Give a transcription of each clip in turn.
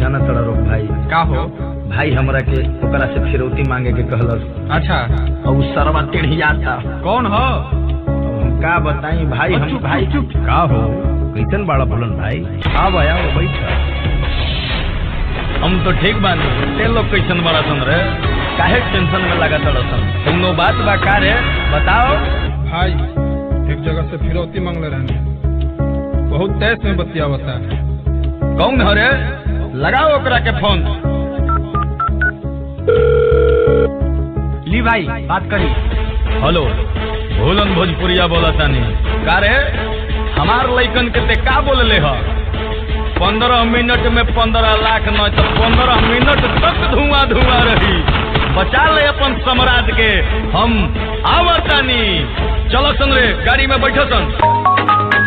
जाना तड़ा रोक भाई का हो भाई हमरा के ओकरा से फिरौती मांगे के कहलस अच्छा और उ सरवा टेढ़िया था कौन हो अब हम का बताई भाई हम चुप, भाई चुप, का हो कैसन बाड़ा बोलन भाई आव आया वो बैठ हम तो ठीक बानी ते लोग कैसन बड़ा सन रे काहे टेंशन में लगा तड़ा सन तुमनो बात बा का रे बताओ भाई एक जगह से फिरौती मांगले रहने बहुत तेज में बतियावता कौन हो रे लगाओ ओकरा के फोन ली भाई बात करी हेलो भोलन भोजपुरिया बोला तानी का रे हमार लइकन के ते का बोलले ह पंद्रह मिनट में पंद्रह लाख न तो पंद्रह मिनट तक धुआं धुआं रही बचा ले अपन सम्राट के हम आवतानी चलो सन रे गाड़ी में बैठो सन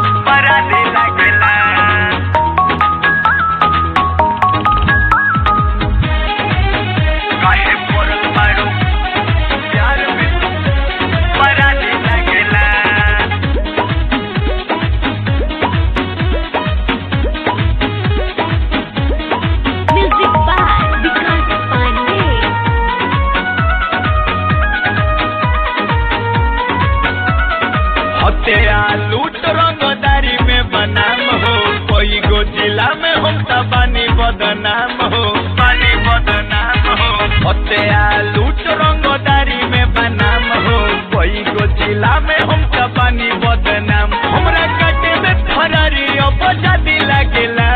Music by Vikas Pandey. हत्या लूट रंगदारी में बनाम हो कोई गो जिला में हम तबानी बदनाम हो बानी बदनाम हो हत्या लूट रंगदारी में बनाम हो कोई गो जिला में हम तबानी बदनाम हमरा कटे में फरारी अपजादी लागेला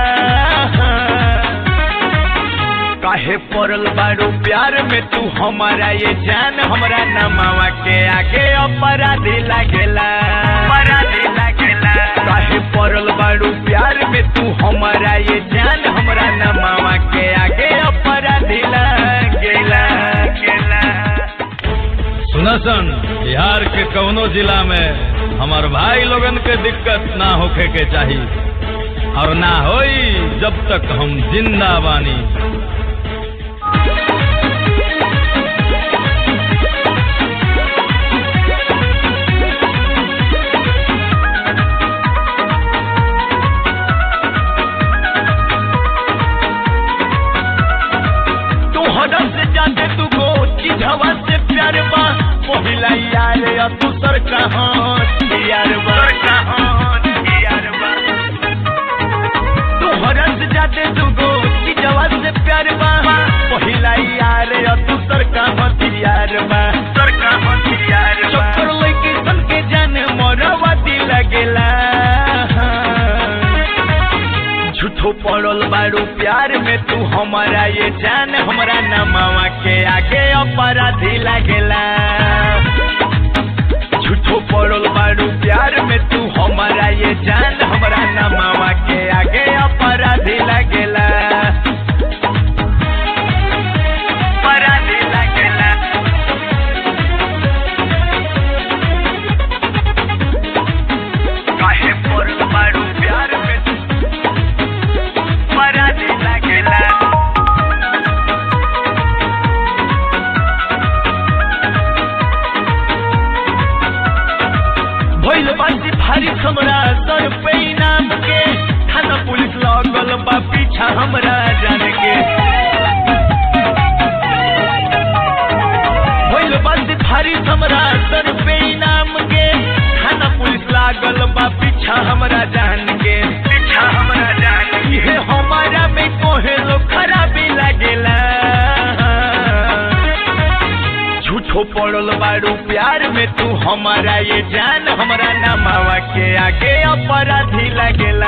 काहे पड़ल बारू प्यार में तू हमारा ये जान हमरा नमावा के आगे अपराधी लागेला अपराधी लागेला काहे पड़ल बारू प्यार में तू हमारा ये जान हमरा नमावा के आगे अपराधी लागेला गेला सुना सन बिहार के कौनो जिला में हमार भाई लोगन के दिक्कत ना होखे के चाहिए और ना होई जब तक हम जिंदा बानी तू हदम से जाते तू को चिझवा से प्यार बा पहिला यार या तू सर कहाँ यार बा यार बा तू हदम से जाते तू को चिझवा से प्यार बा पहिला यार या तू सर कहाँ यार बा सर कहाँ यार बा चक्कर लइके सन के जाने मोरवा दिल लगेला झूठो पड़ल बारू प्यार में तू हमारा ये जान हमरा नमावा के आगे अपराधी लागेला झूठो पड़ल बारू प्यार में तू हमारा ये जान हमरा नमावा के आगे अपराधी लागेला अपराधी लागेला काहे पड़ल बारू प्यार में तू अपराधी लागेला भइल बासी भारी हमरा सर पे इनाम के थाना पुलिस लगल बा पीछा हमरा जान के भइल बासी भारी हमरा सर पे इनाम के थाना पुलिस लागल बा पीछा हमरा जान के पीछा हमरा जान के इहे हमारा में कोहे लो खराबी लागेला झूठो पड़ल बारू प्यार में तू हमारा ये जान हमरा नमावा के आगे अपराधी लागेला